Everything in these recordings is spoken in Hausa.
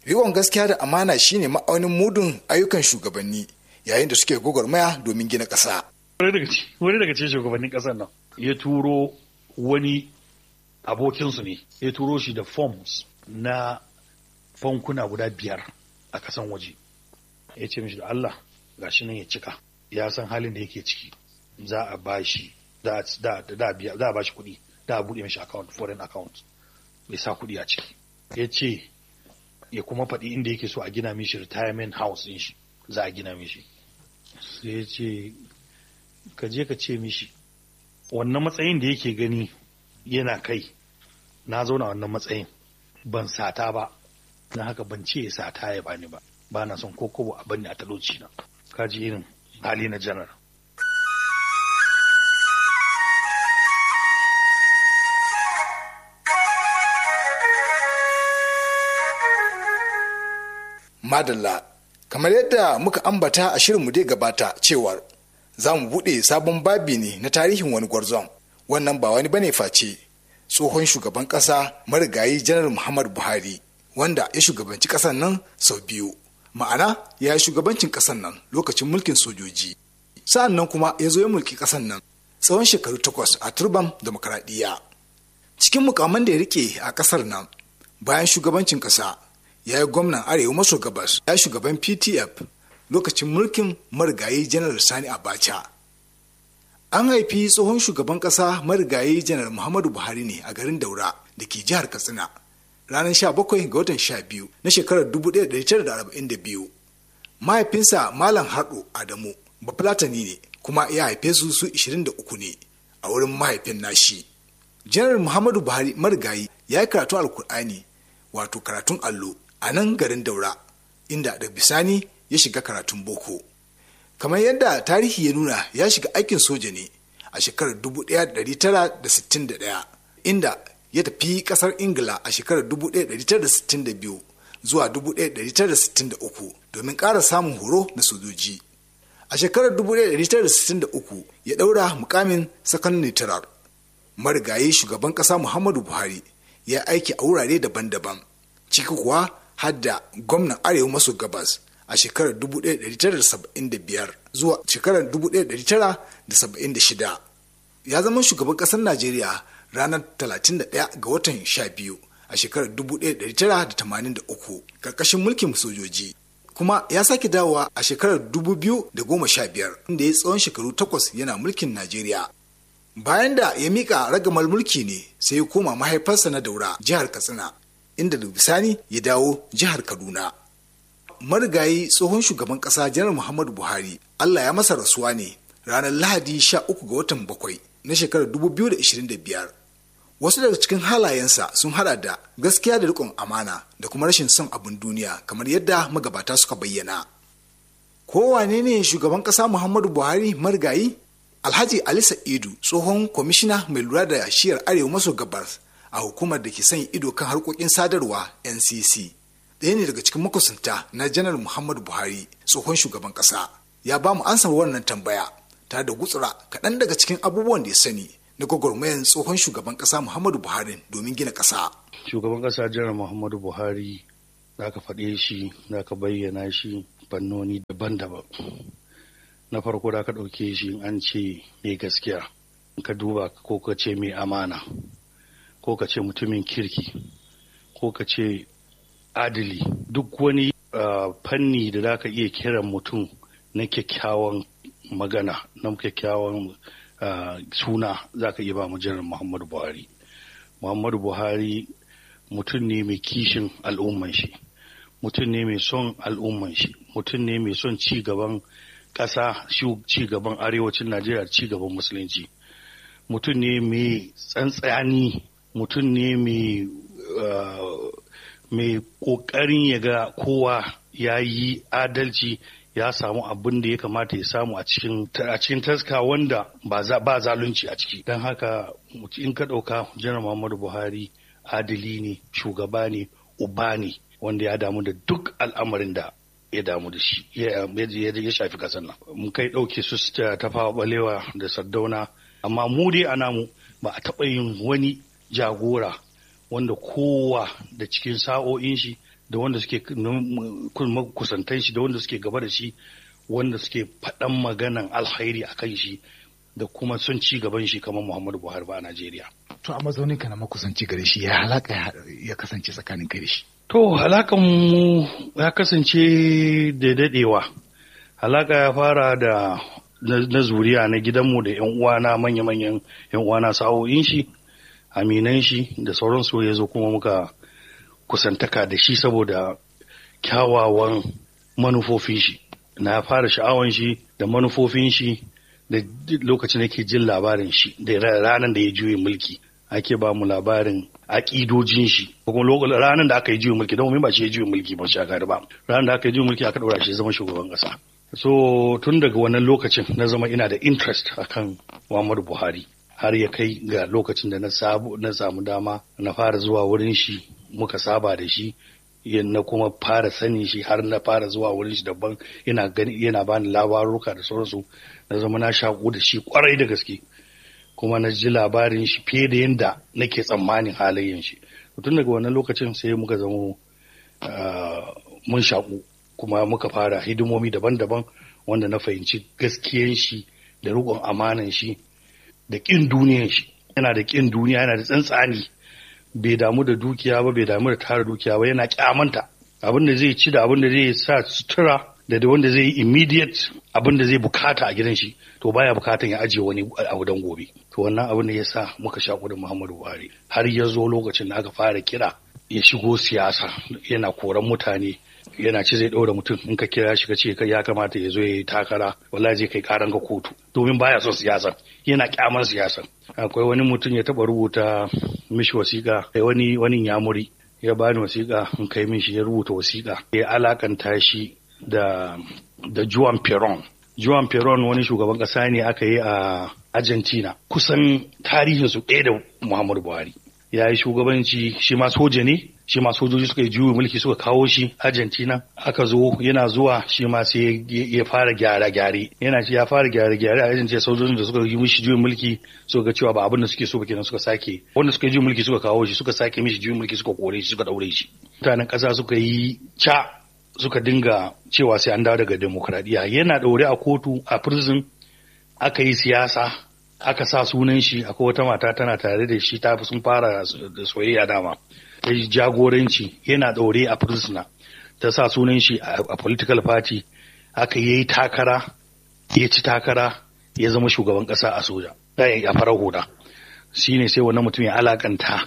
riƙon gaskiya da amana shine ma'aunin mudun ayyukan shugabanni yayin da suke gwagwarmaya domin gina ƙasa. wani daga cikin shugabannin ƙasar nan ya turo wani abokinsu ne ya turo shi da forms na bankuna guda biyar a kasan waje ya ce mishi da Allah gashi nan ya cika ya san halin da yake ciki za a ba shi za a ba shi kuɗi da a buɗe mishi account foreign account bai sa kuɗi a ciki ya ce ya kuma faɗi inda yake so a gina mishi retirement house din shi za a gina mishi sai ya ce ka je ka ce mishi wannan matsayin da yake gani yana kai na zauna wannan matsayin ban sata ba na haka ban ce ya sata ya bani ba ba na son kokobo a bani a talauci na kaji irin hali na janar madalla kamar yadda muka ambata a shirinmu dai gabata cewar za mu buɗe sabon babi ne na tarihin wani gwarzon wannan ba wani bane face tsohon shugaban ƙasa marigayi janar muhammad buhari wanda ya shugabanci ƙasar nan sau biyu ma'ana ya yi shugabancin ƙasar nan lokacin mulkin sojoji sa'an nan kuma ya zo ya mulki ƙasar nan tsawon shekaru takwas a turban demokaradiyya cikin mukaman da ya rike a ƙasar nan bayan shugabancin ƙasa ya yi gwamnan arewa maso gabas ya shugaban ptf lokacin mulkin marigayi janar sani abacha an haifi tsohon shugaban ƙasa marigayi janar muhammadu buhari ne a garin daura da ke jihar katsina ranar 17 ga watan 12 na shekarar 1942 mahaifinsa malam hardo adamu bafulatani ne kuma ya haife su su 23 ne a wurin mahaifin nashi janar muhammadu buhari marigayi ya yi karatu alkur'ani wato karatun allo a nan garin daura inda da bisani ya shiga karatun boko kamar yadda tarihi ya nuna ya shiga aikin soja ne a shekarar 1961 inda ya tafi kasar ingila a shekarar 1962 zuwa 1963 domin ƙara samun horo na sojoji a shekarar 1963 ya ɗaura mukamin sakan nitirar marigayi shugaban ƙasa muhammadu buhari ya aiki a wurare daban-daban ciki kuwa hadda gwamnan arewa maso gabas a shekarar 1975 zuwa shekarar 1976 ya zama shugaban ƙasar najeriya ranar 31 ga watan 12 a shekarar 1983 ƙarƙashin mulkin sojoji kuma ya sake dawowa a shekarar 2015 inda ya tsawon shekaru takwas yana mulkin najeriya bayan da ya mika ragamar mulki ne sai ya koma mahaifarsa na daura jihar katsina inda da bisani ya dawo jihar kaduna marigayi tsohon shugaban kasa janar muhammadu buhari allah ya masa rasuwa ne ranar lahadi 13 ga watan bakwai na shekarar 2025 wasu daga cikin halayensa sun hada da gaskiya da rikon amana da kuma rashin son abin duniya kamar yadda magabata suka bayyana kowane ne shugaban kasa muhammadu buhari marigayi alhaji ali sa'idu tsohon kwamishina mai lura da shiyar arewa maso gabas a hukumar da ke sanya ido kan harkokin sadarwa ncc ɗaya ne daga cikin makusanta na janar muhammadu buhari tsohon shugaban ƙasa ya ba mu ansa wannan tambaya tare da gutsura kaɗan daga cikin abubuwan da ya sani na gwagwarmayan tsohon shugaban ƙasa muhammadu buhari domin gina ƙasa shugaban ƙasa janar muhammadu buhari za ka faɗe shi za ka bayyana shi fannoni daban-daban na farko da ka ɗauke shi an ce mai gaskiya ka duba ko ka ce mai amana ko ka ce mutumin kirki ko ka ce adili duk wani uh, fanni da za ka iya kiran mutum na kyakkyawan magana na kyakkyawan uh, suna za ka iya ba mu jiran muhammadu buhari muhammadu buhari mutum ne mai kishin al'umman shi mutum ne mai son al'umman shi mutum ne mai son ci gaban ƙasa ci gaban arewacin najeriya ci gaban musulunci mutum ne mai tsantsani mutum ne mai mai ƙoƙarin ya ga kowa ya yi adalci ya samu abin da ya kamata ya samu a cikin taska wanda ba zalunci a ciki don haka in ka ɗauka janar muhammadu buhari adili ne shugaba ne uba ne wanda ya damu da duk al'amarin da ya damu da shi ya shafi kasar nan mun kai ɗauke su ta fawa balewa da sardauna amma mu dai a namu ba a taɓa yin wani jagora wanda kowa da cikin sa'o'in shi da wanda suke kusantan shi da wanda suke gaba da shi wanda suke faɗan maganan alhairi a kan shi da kuma sun ci gaban shi kamar Muhammadu Buhari ba a Najeriya. To a mazaunin ka na makusanci gare shi ya halaka ya kasance tsakanin kai da shi. To halakan mu ya kasance da dadewa. Halaka ya fara da na zuriya na gidanmu da yan uwana manya-manyan yan uwana sa'o'in shi aminan shi da sauransu ya zo kuma muka kusantaka da shi saboda kyawawan manufofin shi na fara sha'awan shi da manufofin shi da lokacin da ke jin labarin shi da ranar da ya juye mulki ake ba mu labarin aƙidojin shi kuma ranar da aka yi juyin mulki don ba shi ya juyin mulki ba shagari ba ranar da aka yi juyin mulki aka ɗora shi zama shugaban ƙasa so tun daga wannan lokacin na zama ina da interest akan Muhammadu Buhari har ya kai ga lokacin da na samu dama na fara zuwa wurin shi muka saba da shi na kuma fara sani shi har na fara zuwa wurin shi daban yana gani yana bani labaruka da sauransu na zama na shaku da shi kwarai da gaske kuma na ji labarin shi fiye da yadda nake tsammanin halayen shi tun daga wannan lokacin sai muka zama mun shaku kuma muka fara hidimomi daban-daban wanda na fahimci gaskiyan shi da riƙon amanan shi da ƙin duniyan shi yana da ƙin duniya yana da tsantsani bai damu da dukiya ba bai damu da tara dukiya ba yana kyamanta abin da zai ci da abin da zai sa sutura da da wanda zai yi immediate abin da zai bukata a gidan shi to baya bukatan ya ajiye wani abu dan gobe to wannan abin da ya sa muka sha da Muhammadu Buhari har ya zo lokacin da aka fara kira ya shigo siyasa yana koran mutane yana ce zai ɗaura mutum in ka kira shi ka ce ya kamata ya zo ya yi takara wallahi zai kai karan ka kotu domin baya son siyasa yana kyaman siyasa akwai wani mutum ya taba rubuta mishi wasiƙa wani wani yamuri ya bani wasiƙa in kai mishi ya rubuta wasiƙa ya alakanta shi da da Juan Perón Juan Perón wani shugaban ƙasa ne aka yi a Argentina kusan tarihinsu ɗaya da Muhammadu Buhari ya yi shugabanci shi ma soja ne shi ma sojoji suka yi juyin mulki suka kawo shi Argentina aka zo yana zuwa shi ma sai ya fara gyara gyare yana ce ya fara gyara gyare a Argentina sojojin da suka yi mishi juyin mulki suka ga cewa ba abin da suke so ba kenan suka sake wanda suka yi juyin mulki suka kawo shi suka sake mishi juyin mulki suka kore shi suka daure shi mutanen ƙasa suka yi ca suka dinga cewa sai an dawo daga demokradiyya yana daure a kotu a prison aka yi siyasa aka sa sunan shi akwai wata mata tana tare da shi ta sun fara da soyayya dama ta jagoranci yana ɗaure a prisoner ta sa sunan shi a political party aka yi takara ya ci takara ya zama shugaban ƙasa a soja a farar hoda shi ne sai wannan mutum ya alakanta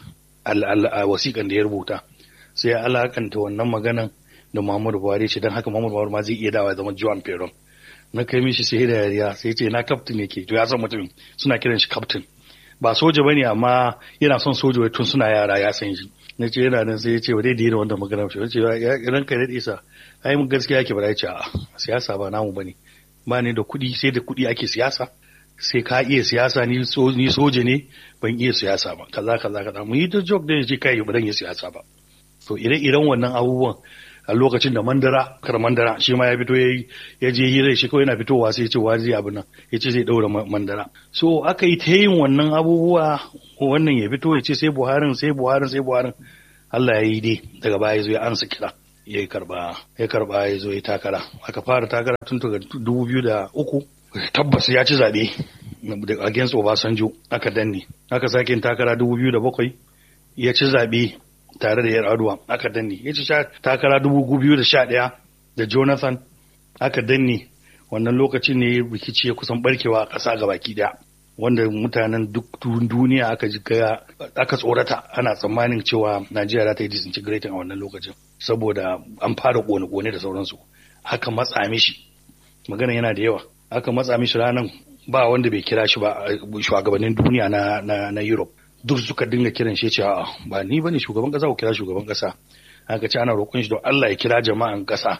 a wasiƙan da ya rubuta sai ya alakanta wannan maganan da Muhammadu Buhari ce don haka Muhammadu Buhari ma zai iya dawa ya zama John Peron na kai mishi sai da yariya sai ce na kaftin yake to ya san mutumin suna kiran shi kaftin ba soja bane amma yana son soja tun suna yara ya san shi na ce yana nan sai ya ce ba dai da wanda magana shi ce ran kai daɗe sa ai mun gaskiya yake ba ya ce a siyasa ba namu bane ba ne da kuɗi sai da kuɗi ake siyasa sai ka iya siyasa ni soja ne ban iya siyasa ba kaza kaza kaza mu yi ta joke da ya ce kai ba dan yi siyasa ba to ire-iren wannan abubuwan a lokacin da mandara kar mandara shi ma ya fito ya je hira shi kawai yana fitowa sai ya ce wa zai abin nan ya ce zai daura mandara so aka yi ta yin wannan abubuwa wannan ya fito ya ce sai buharin sai buharin sai buharin Allah ya yi dai daga baya ya zo ya ansa kira ya karba ya karba ya zo ya takara aka fara takara tun daga dubu biyu da uku tabbas ya ci zaɓe against Obasanjo aka danne aka sake takara dubu biyu da bakwai ya ci zaɓe tare da yar aduwa aka danne ya ci takara dubu biyu da sha ɗaya da jonathan aka danne wannan lokacin ne rikici ya kusan barkewa a ƙasa ga baki ɗaya wanda mutanen duk duniya aka ji aka tsorata ana tsammanin cewa najeriya za ta yi disintegrating a wannan lokacin saboda an fara kone-kone da sauransu aka matsa mishi magana yana da yawa aka matsa mishi ranar ba wanda bai kira shi ba shugabannin duniya na, na, na europe duk suka dinga kiran shi cewa ba ni bane shugaban kasa ko kira shugaban kasa aka ce ana roƙon shi don Allah ya kira jama'an kasa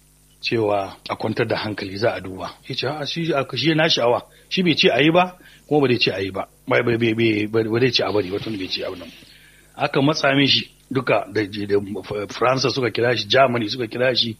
cewa a kwantar da hankali za a duba ya ce a shi shi na sha'awa shi bai ce ayi ba kuma ba zai ce ayi ba bai bai bai ba zai ce a bari wato bai ce abu nan aka matsa shi duka da Faransa suka kira shi Germany suka kira shi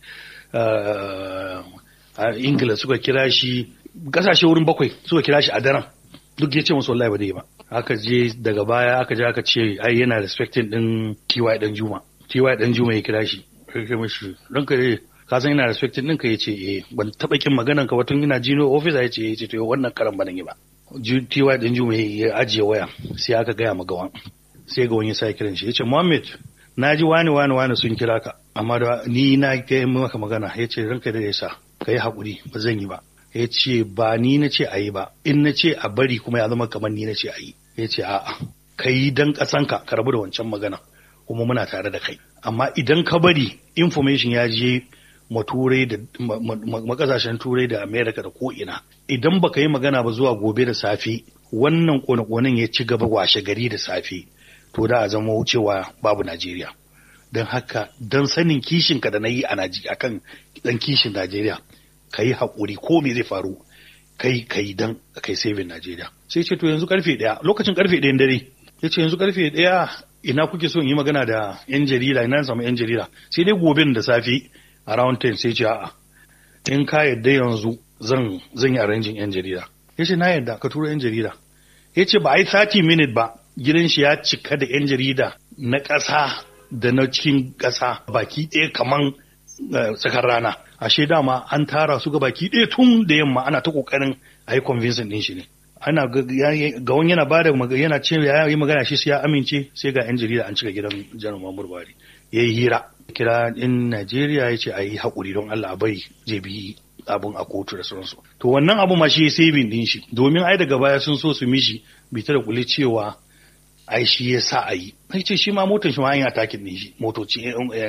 Ingila suka kira shi kasashe wurin bakwai suka kira shi a daren duk ya ce musu wallahi ba dai ba aka je daga baya aka je aka ce ai yana respecting din TY dan Juma TY dan Juma ya kira shi rike mishi ranka dai ka san ina respecting ɗinka ya ce eh ban taɓa kin maganan ka ba tun ina jino office ya ce ya ce to wannan karan ban yi ba TY din Jume ya ajiye waya sai aka gaya ma gawan sai gawan ya sa kiran shi ya ce Muhammad na ji wani wani wani sun kira ka amma da ni na ga maka magana ya ce ranka da ya sa ka yi haƙuri ba zan yi ba ya ce ba ni na ce a yi ba in na ce a bari kuma ya zama kamar ni na ce a yi ya ce a'a ka yi dan ƙasanka ka rabu da wancan magana kuma muna tare da kai amma idan ka bari information ya je ma turai da makasashen turai da america da ko'ina idan baka yi magana ba zuwa gobe da safe wannan kone-konen ya ci gaba washe gari da safe to da a zama wucewa babu najeriya don haka don sanin kishinka da na yi a kan dan kishin najeriya ka yi haƙuri ko me zai faru kai kai dan kai saving najeriya sai ce to yanzu karfe ɗaya lokacin karfe ɗayan dare ya ce yanzu karfe ɗaya ina kuke so in yi magana da yan jarida ina samu yan jarida sai dai gobe da safe around 10 sai ce a'a in ka yadda yanzu zan zan yi arranging yan jarida ya ce na yadda ka tura yan jarida ya ce ba a yi 30 minute ba gidan shi ya cika da yan jarida na ƙasa da na cikin ƙasa baki ɗaya kaman tsakar rana ashe dama an tara su ga baki ɗaya tun da yamma ana ta ƙoƙarin a yi convincing ɗin shi ne ana ga wani yana bada yana ce ya yi magana shi sai ya amince sai ga yan jarida an cika gidan janar Muhammadu Buhari ya yi hira kira in Najeriya ya ce a yi haƙuri don Allah a bari je bi abun a kotu da sauransu to wannan abu ma shi ya saving din shi domin ai daga baya sun so su mishi bita da kuli cewa ai shi ya sa a yi ai ce shi ma motar shi ma an yi atakin din shi motoci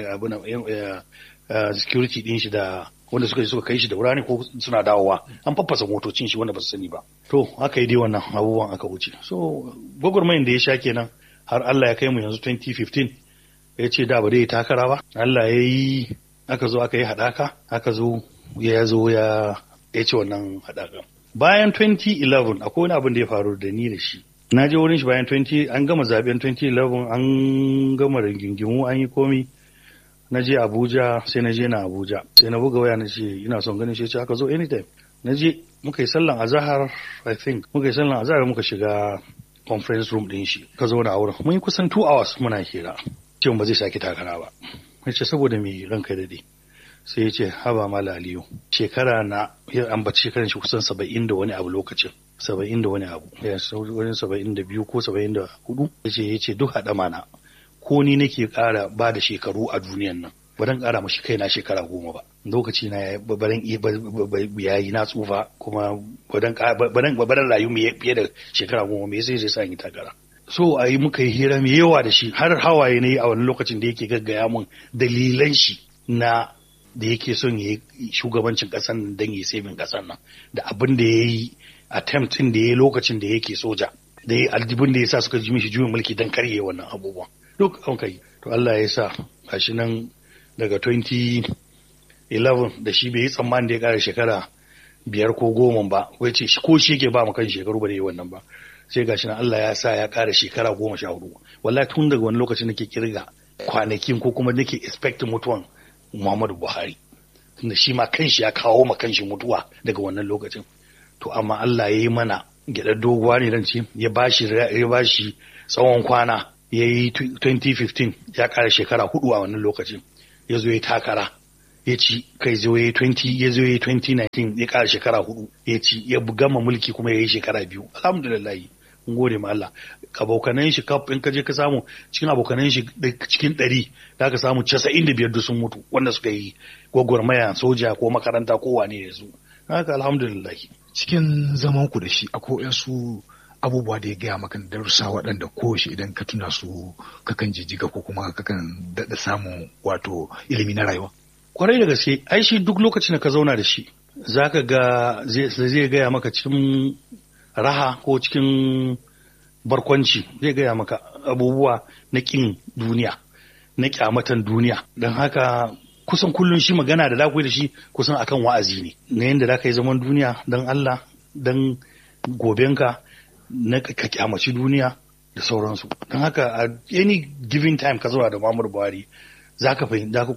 security din shi da wanda suka suka kai shi da wurare ko suna dawowa an faffasa motocin shi wanda ba su sani ba to aka yi dai wannan abubuwan aka wuce so gwagwarmayin da ya sha kenan har Allah ya kai mu yanzu 2015 ya ce da ba dai takara ba Allah ya yi aka zo aka yi haɗaka aka zo ya zo ya ya ce wannan haɗaka bayan 2011 akwai wani abin da ya faru da ni da shi na je wurin shi bayan 20 an gama zaben 2011 an gama rigingimu an yi komi na je Abuja sai na je na Abuja sai na buga waya na ce ina son ganin shi ce aka zo anytime na je muka yi sallan azahar I think muka yi sallan azahar muka shiga conference room din shi ka zo na wurin mun yi kusan 2 hours muna hira ce ba zai sake takara ba ya ce saboda me ranka dade sai ya ce haba mala aliyu shekara na ya ambaci shekaran shi kusan saba'in da wani abu lokacin saba'in da wani abu ya wani saba'in da biyu ko saba'in da hudu ya ce ya ce duk haɗa mana ko ni nake ƙara ba da shekaru a duniyan nan ba dan ƙara mashi kaina shekara goma ba lokaci na baran ya yi na tsufa kuma baran rayu fiye da shekara goma me zai zai sa yi takara so a yi muka yi hira mai yawa da shi har hawaye na yi a wani lokacin da yake gaggaya mun dalilan shi na da yake son ya yi shugabancin ƙasar nan don ya saving ƙasar nan da abin da ya yi attempt da ya yi lokacin da yake soja da ya aljibin da ya sa suka ji mishi juyin mulki don karye wannan abubuwan duk an kai to Allah ya sa gashi nan daga 2011 da shi bai yi tsammani da ya ƙara shekara biyar ko goma ba wai ce ko shi yake ba mu kan shekaru ba da yi wannan ba sai gashi nan Allah ya sa ya ƙara shekara goma sha hudu wallahi tun daga wani lokacin nake kirga kwanakin ko kuma nake expecting mutuwan Muhammadu Buhari tunda shi ma kanshi ya kawo ma kanshi mutuwa daga wannan lokacin to amma Allah ya yi mana gyaɗar doguwa ne dan ce ya bashi ya bashi tsawon kwana ya yi 2015 ya ƙara shekara hudu a wannan lokacin ya zo ya takara ya ci kai zo ya 20 ya zo ya 2019 ya ƙara shekara hudu ya ci ya gama mulki kuma ya yi shekara biyu alhamdulillah mun gode ma Allah abokanan shi kaf in ka je ka samu cikin abokanan shi cikin ɗari za ka samu casa'in da biyar duk sun mutu wanda suka yi gwagwarmaya soja ko makaranta ko wane da su haka alhamdulillah cikin zaman ku da shi akwai su abubuwa da ya gaya maka darussa waɗanda kowace idan ka tuna su kakan jijjiga ko kuma kakan daɗa samun wato ilimi na rayuwa kwarai da gaske ai shi duk lokacin da ka zauna da shi zaka ga zai gaya maka cikin raha ko cikin barkwanci zai gaya maka abubuwa na ƙin duniya na ƙyamatan duniya don haka kusan kullum shi magana da dakwai da shi kusan akan wa'azi ne na yadda za ka yi zaman duniya don Allah don gobenka na ka kyamaci duniya da sauransu don haka a any given time ka zauna da Muhammadu Buhari za ka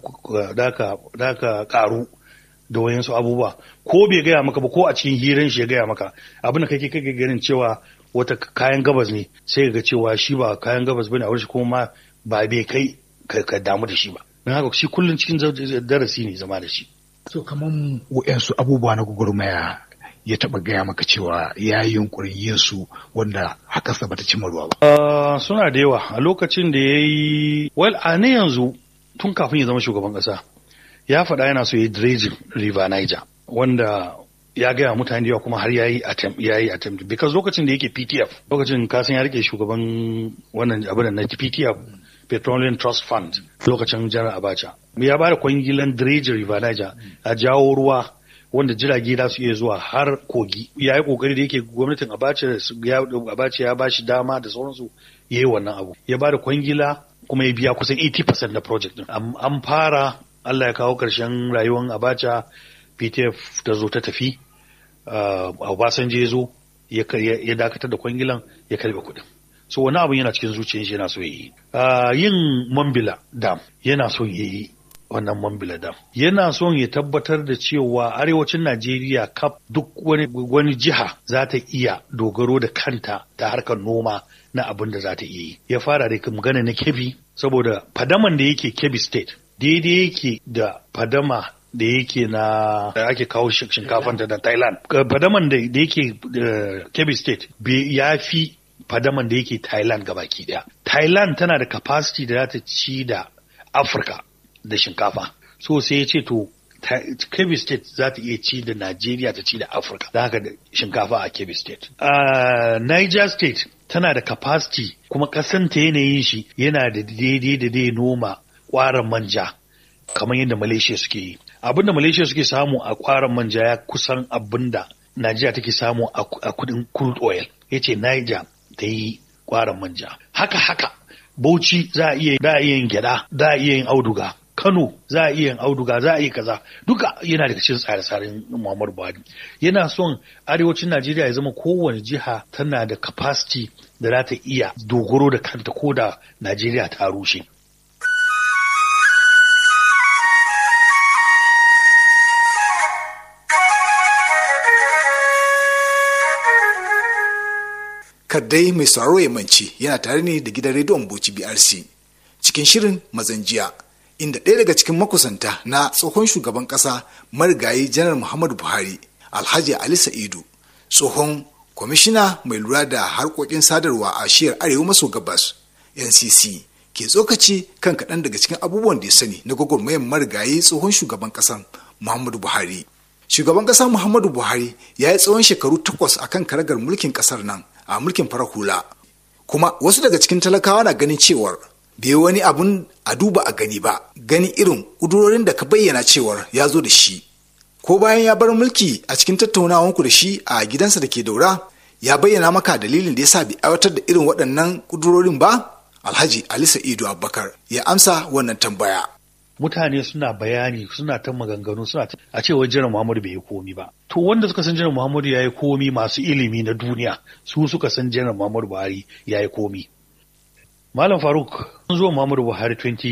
da ka karu da wayansu abubuwa ko bai gaya maka ba ko a cikin hiran shi ya gaya maka abin da kake kake ganin cewa wata kayan gabas ne sai ga cewa shi ba kayan gabas bane a wurin shi kuma ba bai kai ka damu da shi ba don haka shi kullum cikin darasi ne zama da shi so kaman wa'yansu abubuwa na gwagwarmaya ya taɓa gaya maka cewa ya yi yunkurin yin su wanda hakarsa bata cimma ruwa ba. suna da yawa a lokacin da ya yi well a ne yanzu tun kafin ya zama shugaban ƙasa ya faɗa yana so ya yi dredging river niger wanda ya gaya mutane da yawa kuma har yayi attempt yayi attempt because lokacin da yake PTF lokacin kasan ya rike shugaban wannan abin na PTF Petroleum Trust Fund lokacin Jihar Abacha ya ba da kwangilan dredging river niger a jawo ruwa wanda jirage za su iya zuwa har kogi ya yi kokari da yake gwamnatin abacha ya ba shi dama da sauransu ya yi wannan abu ya ba da kwangila kuma ya biya kusan 80% na project din an fara allah ya kawo karshen rayuwar abacha ptf ta zo ta tafi obasanjo ya zo ya dakatar da kwangilan ya karbe kuɗin so wani abin yana cikin zuciyar shi yana so ya yi yin mambila dam yana so ya yi wannan mambila dam yana son ya tabbatar da cewa arewacin najeriya kaf duk wani, wani jiha za ta iya dogaro da kanta ta harkar noma na abin da za ta iya yi ya fara da magana na kebi saboda fadaman da yake kebi state daidai yake da fadama da yake na da ake kawo shinkafan da thailand fadaman da yake kebi state ya fi fadaman da yake thailand gabaki daya thailand tana da capacity da za ta ci da afirka da shinkafa so sai ya ce to Kebbi State za ta iya ci da Najeriya ta ci da Afirka da haka da shinkafa a Kebbi State. Uh, Niger State tana da capacity kuma kasanta yanayin shi yana da daidai da dai noma kwaran manja kamar yadda Malaysia suke yi. Abinda Malaysia suke samu a kwaran manja ya kusan abinda Najeriya take samu a kudin crude oil. Ya ce Niger ta yi kwaran manja. Haka haka Bauchi za a iya yin gyada, za a iya yin auduga, Kano za a iya yin auduga za a iya kaza duka yana daga cikin tsare-tsaren Muhammadu Buhari yana son arewacin Najeriya ya zama kowane jiha tana da capacity da za ta iya dogaro da kanta ko da Najeriya ta rushe kaddai mai sauraro ya mance yana tare ne da gidan rediyon Bauchi BRC cikin shirin mazanjiya inda ɗaya daga cikin makusanta na tsohon shugaban ƙasa marigayi janar muhammadu buhari alhaji ali sa'idu tsohon kwamishina mai lura da harkokin sadarwa a shiyar arewa maso gabas ncc ke tsokaci kan kaɗan daga cikin abubuwan da ya sani na gwagwarmayar marigayi tsohon shugaban ƙasan muhammadu buhari shugaban ƙasa muhammadu buhari ya yi tsawon shekaru takwas akan karagar mulkin ƙasar nan a mulkin farar hula kuma wasu daga cikin talakawa na ganin cewar bai wani abun a duba a gani ba gani irin ƙudurorin da ka bayyana cewar ya zo da shi ko bayan ya bar mulki a cikin tattaunawanku da shi a gidansa da ke daura ya bayyana maka dalilin da ya sa bai aiwatar da irin waɗannan ƙudurorin ba alhaji ali sa'idu abubakar ya amsa wannan tambaya mutane suna bayani suna ta maganganu suna ta a cewa jiran muhammadu bai yi komi ba to wanda suka san jiran muhammadu ya yi komi masu ilimi na duniya su suka san jiran muhammadu buhari ya yi komi Malam Faruk, sun zo Muhammadu Buhari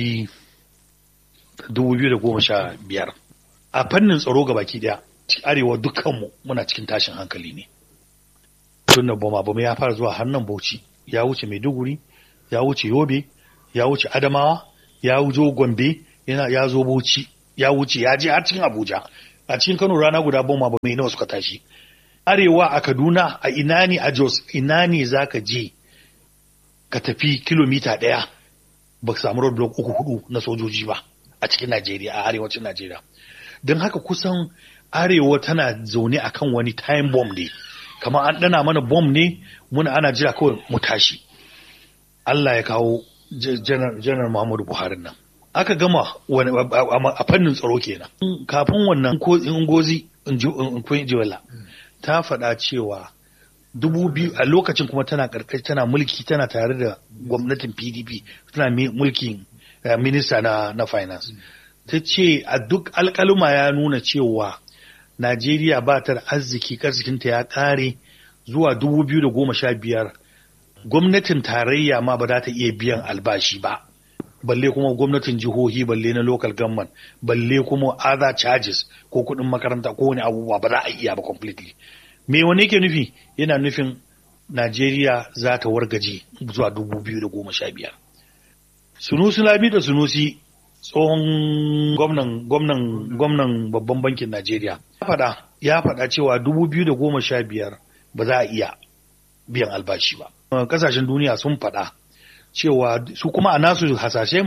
2015 a fannin tsaro ga baki daya, arewa dukkanmu muna cikin tashin hankali ne. Tun da bama bama ya fara zuwa hannun Bauchi, ya wuce Maiduguri, ya wuce Yobe, ya wuce Adamawa, ya wuce Gombe, yana ya zo Bauchi, ya wuce ya je har cikin Abuja. A cikin Kano rana guda bama bama nawa suka tashi. Arewa a Kaduna a ina ne a Jos ina ne zaka je ka tafi kilomita ɗaya ba ka samu roadblock uku hudu na sojoji ba a cikin Najeriya a arewacin Najeriya. Don haka kusan arewa tana zaune akan wani time bomb ne, kamar an ɗana mana bomb ne muna ana jira kawai mu tashi. Allah ya kawo janar Muhammadu Buhari nan. Aka gama a fannin tsaro kenan. Kafin wannan ngozi in jiwala ta faɗa cewa dubu biyu a lokacin kuma tana karkashi tana mulki tana tare da gwamnatin pdp tana mulkin minista na, na finance ta ce a duk alkaluma ya nuna cewa najeriya ba ta da arziki arzikinta ya kare zuwa dubu biyu da goma sha biyar gwamnatin tarayya ma ba za ta iya biyan albashi ba balle kuma gwamnatin jihohi balle na local government balle kuma other charges ko kuɗin makaranta ko wani abubuwa ba za a iya ba completely me wani yake nufi yana nufin Najeriya za ta wargaje zuwa dubu biyu da goma sha biyar. Sunusi Lami da Sunusi tsohon gwamnan gwamnan gwamnan babban bankin Najeriya ya faɗa ya faɗa cewa dubu biyu da goma sha biyar ba za a iya biyan albashi ba. Kasashen duniya sun faɗa cewa su kuma a nasu hasashen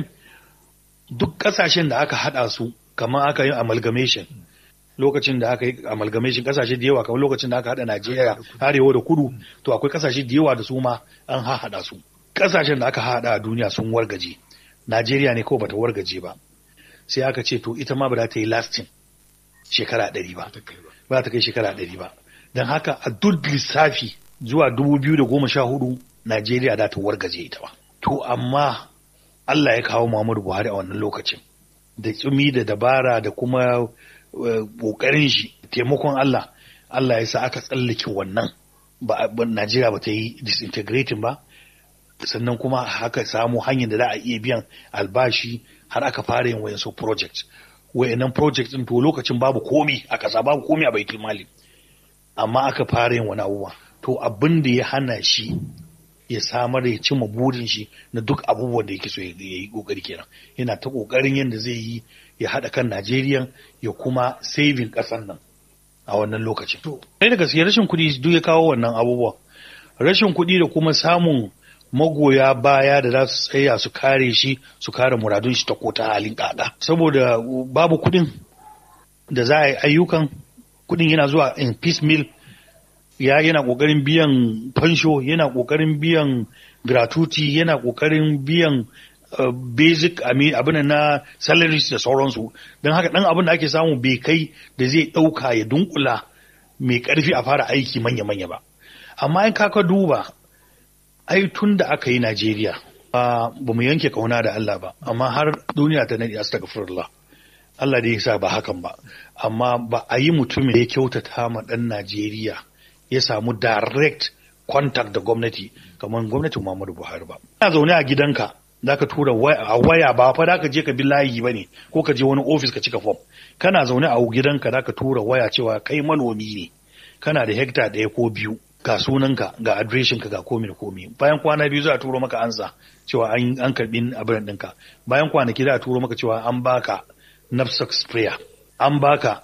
duk kasashen da aka haɗa su kamar aka yi amalgamation lokacin da aka yi amalgamation kasashe da yawa kamar lokacin da aka haɗa Najeriya arewa da kudu to akwai kasashe da yawa da su ma an haɗa su kasashen da aka haɗa a duniya sun wargaje Najeriya ne kawai bata wargaje ba sai aka ce to ita ma ba za ta yi lasting shekara ɗari ba ba ta kai shekara ɗari ba don haka a duk lissafi zuwa dubu biyu da goma sha hudu Najeriya za ta wargaje ita ba to amma Allah ya kawo Muhammadu Buhari a wannan lokacin da tsumi da dabara da kuma ƙoƙarin shi taimakon Allah Allah ya sa aka tsallake wannan ba Najeriya ba ta yi disintegrating ba sannan kuma haka samu hanyar da za a iya biyan albashi har aka fara yin wayansu project wayannan project din to lokacin babu komi a kasa babu komi a baitul mali amma aka fara yin wani abubuwa to abin da ya hana shi ya samar da ya cimma burin shi na duk abubuwan da yake so ya yi kokari kenan yana ta kokarin yadda zai yi ya haɗa kan Najeriya ya kuma saving ƙasar nan a wannan lokacin. Sai da gaske rashin kuɗi duk ya kawo wannan abubuwan. Rashin kuɗi da kuma samun magoya baya da za su tsaya su kare shi su kare muradun shi ta kota halin kaka. Saboda babu kuɗin da za a yi ayyukan kuɗin yana zuwa in piecemeal ya yana kokarin biyan fansho yana kokarin biyan gratuity yana kokarin biyan uh, basic abin na salaries da sauransu don haka dan abin da ake samu bai kai da zai dauka ya dunkula mai karfi a fara aiki manya-manya ba amma in kaka duba ai tun da aka yi Najeriya ba mu yanke kauna da Allah ba amma har duniya ta nadi astaghfirullah Allah da ya sa ba hakan ba amma ba a yi mutumin da ya kyautata ma dan Najeriya ya samu direct contact da gwamnati kamar gwamnatin Muhammadu Buhari ba. Ina zaune a gidanka za ka tura a waya ba fa da ka je ka bi layi ba ne ko ka je wani ofis ka cika form. Kana zaune a gidanka za ka tura waya cewa kai manomi ne kana da hekta ɗaya ko biyu ga sunanka ga adireshinka ga komi da komi bayan kwana biyu za a turo maka ansa cewa an karɓi abin ɗinka bayan kwanaki za a turo maka cewa an baka knapsack sprayer an baka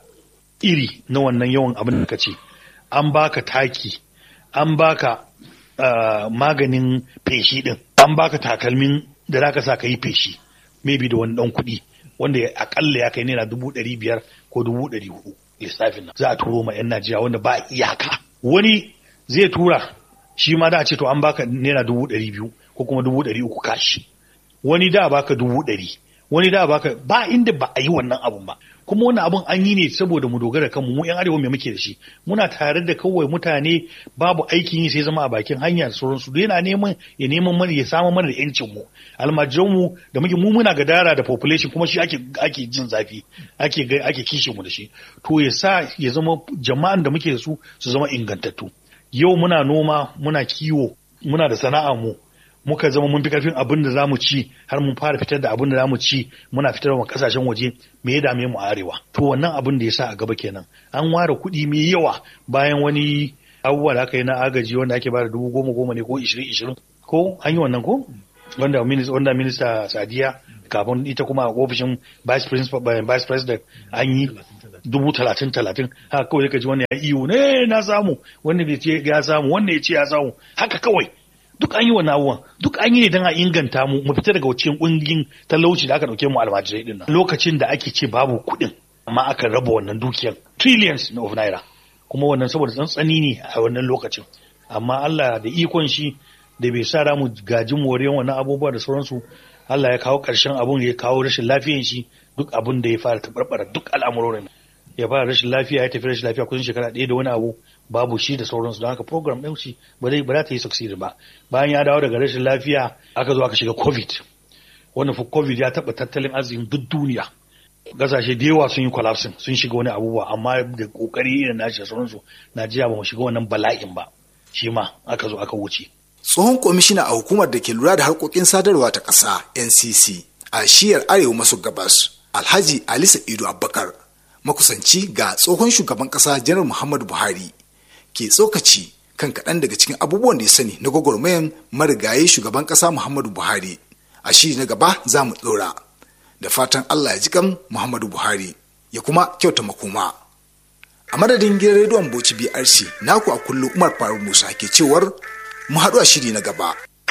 iri na wannan yawan abin da ka ce an baka taki an baka uh, maganin feshi din an baka takalmin da zaka sa ka yi feshi maybe da wani dan kuɗi wanda akalla ya kai naira dubu ɗari biyar ko dubu ɗari hudu lissafin nan za a turo ma 'yan Najeriya wanda ba iyaka wani zai tura shi ma da a ce to an baka naira dubu ɗari biyu ko kuma dubu ɗari uku kashi wani da baka dubu ɗari wani da baka ba inda ba a yi wannan abun ba kuma wannan abun an yi ne saboda mu dogara kanmu mu yan arewa me muke da shi muna tare da kawai mutane babu aikin yi sai zama a bakin hanya da sauransu da yana neman ya neman mana ya samu mana da yancin mu almajiran mu da muke mu muna gadara da population kuma shi ake ake jin zafi ake ake kishin mu da shi to ya sa ya zama jama'an da muke da su su zama ingantattu yau muna noma muna kiwo muna da sana'a mu muka zama mun fi karfin abin da zamu ci har mun fara fitar da abin da zamu ci muna fitar wa kasashen waje me ya dame mu a arewa to wannan abin da ya sa a gaba kenan an ware kuɗi mai yawa bayan wani abubuwa da aka yi na agaji wanda ake bada dubu goma goma ne ko ishirin ishirin ko an yi wannan ko wanda wanda minista sadiya kafin ita kuma a ofishin vice president vice president an yi dubu talatin talatin haka kawai ka ji wannan ya iyo ne na samu wanda ya ce ya samu wanda ya ce ya samu haka kawai duk an yi wannan abubuwan duk an yi ne don a inganta mu mu fita daga cikin kungin talauci da aka dauke mu almajirai din nan lokacin da ake ce babu kuɗin amma aka raba wannan dukiyar trillions of naira kuma wannan saboda tsantsani ne a wannan lokacin amma Allah da ikon shi da bai sa mu gaji moriyan wannan abubuwa da sauransu Allah ya kawo ƙarshen abun ya kawo rashin lafiyan shi duk abun da ya fara tabarbara duk al'amurorin ya fara rashin lafiya ya tafi rashin lafiya kusan shekara ɗaya da wani abu babu shi da sauransu don haka program ɗin shi ba zai ba za ta yi succeed ba bayan ya dawo daga rashin lafiya aka zo aka shiga covid wanda fa covid ya taɓa tattalin arzikin duk duniya gasashe da yawa sun yi collapsing sun shiga wani abubuwa amma da kokari irin nashi da sauransu Najeriya ba mu shiga wannan bala'in ba shi ma aka zo aka wuce tsohon kwamishina a hukumar da ke lura da harkokin sadarwa ta ƙasa ncc a shiyar arewa maso gabas alhaji ali sa'idu abubakar makusanci ga tsohon shugaban ƙasa janar muhammadu buhari ke tsokaci kan kaɗan daga cikin abubuwan da ya sani na gwagwarmayan marigayi shugaban ƙasa muhammadu buhari a shiri na gaba za mu ɗora da fatan allah ya ji kan muhammadu buhari ya kuma kyauta makoma a madadin gidan rediyon bauchi brc naku a kullum umar faruk musa ke cewar mu haɗu a shiri na gaba